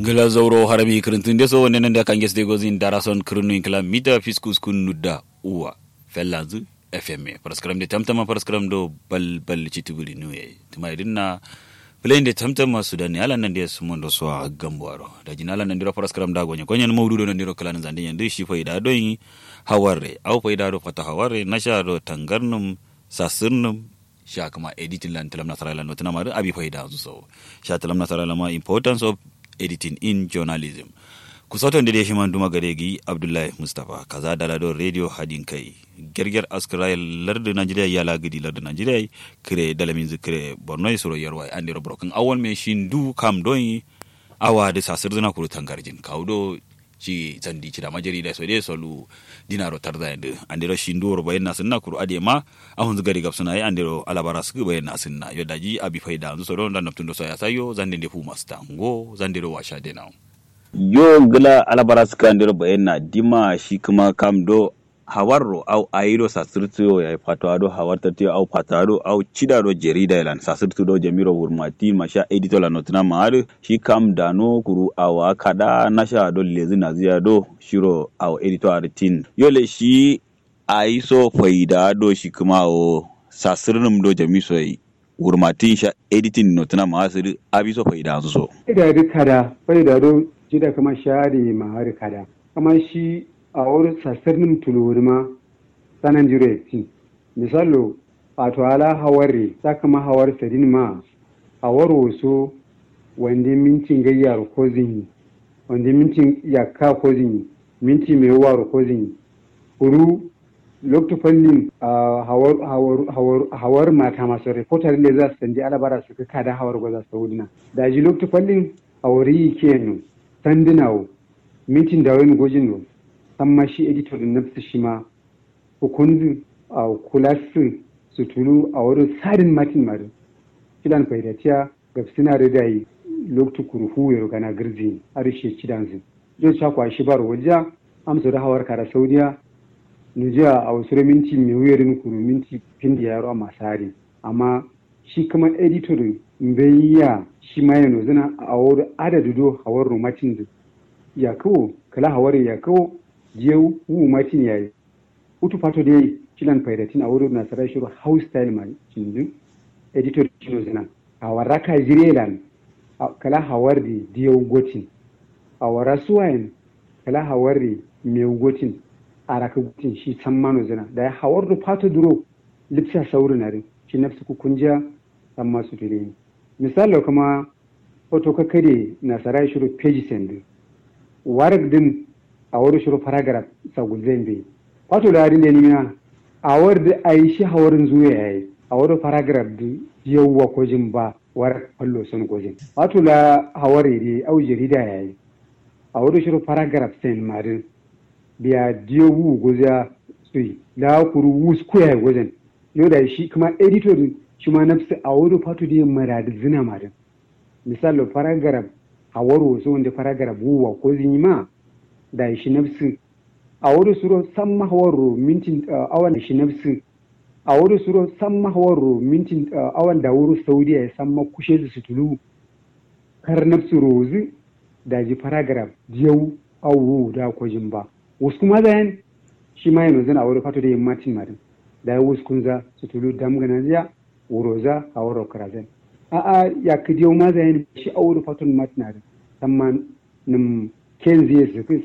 gila zauro harami kirintun deso wonne nan da kange ste gozin darason kirinu inkla mita fiskus kun nudda uwa fellanzu fm paraskram de tamtama paraskram do bal bal chitubuli nuye tuma idinna plane de tamtama sudan ala nan de sumondo so gambwaro da jinala nan dira paraskram da gonye gonye mawdudo nan dira kala nan zande yande shi faida do yi hawarre au faida do fata hawarre nasha do tangarnum sasirnum sha kuma editing lan talam nasara lan notana mari abi faida so sha talam nasara lama importance of editing in journalism kusoton da shi man duma gare gi abdullahi mustapha kaza da ladon radio hadin kai gerger askara lardu najeriya ya lagidi lardu najeriya kire dalamin zikire borno suro yarwa an dira broken awon me shindu kam don awa da sasir zuna kuru tangarjin kaudo ci zandi ci da majari da so dai solu dinaro tarda yanda an dira shindu wor bayan na sunna kuru ade ma ahun zugari gab suna yi an dira alabara su bayan na sunna yo daji abi faida zu so don dan naftun do so ya sayo zande de fu masta ngo zande do washa de nawo yo gila alabara suka ndiro bayan na dima shi kuma kam do hawarro au ayiro sasirtiyo ya fato ado hawarta tiyo au patado au chida do jerida ilan sasirtu do jamiro wurmati masha edito la notina maari shi kam dano kuru awa kada nasha do lezi naziya do shiro au edito aritin yole shi aiso faida do shi kuma o sasirnum do jamiso yi wurmatin sha editing notina maasiri abiso faida so idari kada faida do jida kama shari mahari kada kama shi a wurin sassarnin tuluri ma sanan jiro ti misalo wato ala hawari ta kama hawar sadin ma hawar wasu wanda mintin gayyar ko zinyi wanda mintin yakka ko zinyi minti mai war ko zinyi kuru lokta fallin hawar mata masu reporter ne za su sandi alabara su ka kada hawar gwaza su wudina da ji lokta fallin hawari kenan sandinawo mintin da wani gojin no samma shi editor din nafsu shi ma hukunzu a kulasu su tulu a wurin sadin matin mari kidan faidatiya ga suna da yi loktu kurhu ya gana girzi a rishe kidan su zai sha kwashi bar wajen amsa da hawar kara saudiya nujiya a wasu minti mai wuyarin kuru minti fin da yaro a masari amma shi kuma editor bai ya shi ma yana zina a wurin adadu do hawar rumatin da ya kawo kala hawar ya kawo jiyau wu matin yayi utu fato dai kilan faidatin a wurin nasarar shiru house style mai cindu editor kino zina a waraka jirelan kala hawar da diyau gotin a wara suwayen kala hawar da mai gotin a raka gotin shi san mano zina da ya hawar da fato duro lipsa sauri na rin shi nafsu kukunjiya san masu tule misali kuma hoto ka kare nasarar shiru page send warak din a wani shiru paragraph sagul zai bai wato da harin da nima a da a yi shi hawarin zuwa ya yi a wani paragraph da yawwa kojin ba war fallo sun kojin wato da hawari da au jarida ya yi a wani shiru paragraph sai marin biya diyo wu goza su yi da kuru wu su koya gozin yau da shi kuma editor shi ma nafsu a wani fato da yin maradi zina marin misali paragraph a waro wasu wanda paragraph wuwa ko zin yi ma da shi nafsu a wuri suro san mahawaro mintin awan shi nafsu a wuri suro san mahawaro mintin awan da wuri saudiya ya san makushe su su tulu kar nafsu rozi da ji paragraph diyau awu da kwajin ba wasu kuma zayen shi ma yanzu a wuri fato da yin matin marin da ya wasu kunza su tulu damgana ziya wuroza a wuri karazan a'a ya kidiyau ma zayen shi a wuri fato matin marin san ma nim ken zai su